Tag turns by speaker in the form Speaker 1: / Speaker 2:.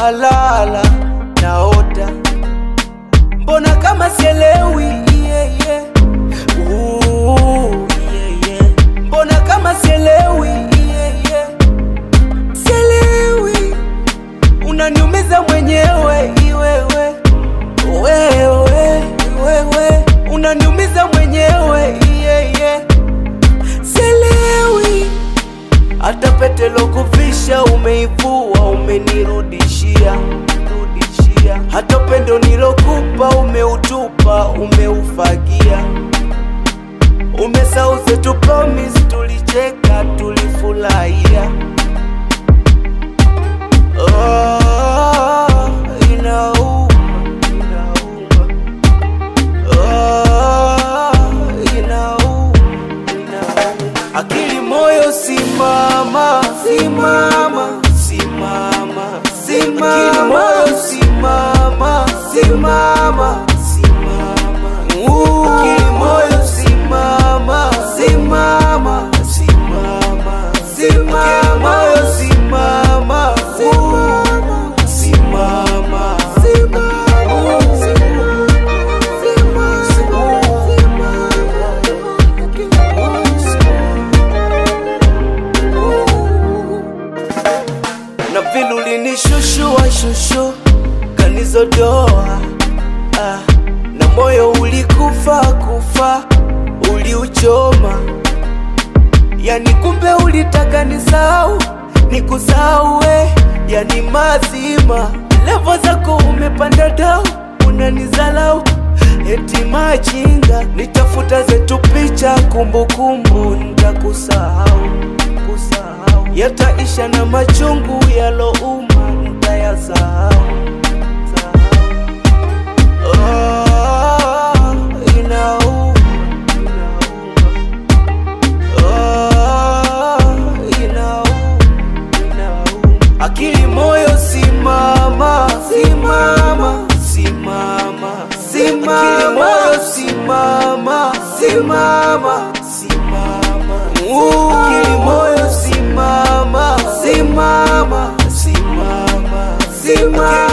Speaker 1: nalala naota, mbona kama sielewi yeah, yeah. Ooh, yeah, yeah. mbona kama sielewi yeah, yeah. sielewi unaniumiza mwenyewe iwewe wewe wewe unaniumiza mwenyewe yeah, yeah. sielewi hata pete lokuvisha umeivua umenirudishia rudishia hata upendo nilokupa umeutupa umeufagia umesauze tu promise tulicheka tulifurahia oh, inauma inauma oh, inauma inauma akili moyo simama simama simama simama akili moyo simama simama simama akili moyo simama simama simama simama moyo simama simama simama na vile ulinishushua shushu kanizodoa ah, na moyo ulikufa kufa uliuchoma yani kumbe ulitaka nisahau nikusahau we yani mazima levo zako umepanda dau unanizalau eti machinga nitafuta zetu picha kumbukumbu nitakusahau kusahau yataisha na machungu yalouma nitayasahau sahau. Oh, inauma, inauma. Oh, inauma, inauma. Akili moyo simama simama simama simama akili moyo simama simama simama akili moyo simama simama simama simama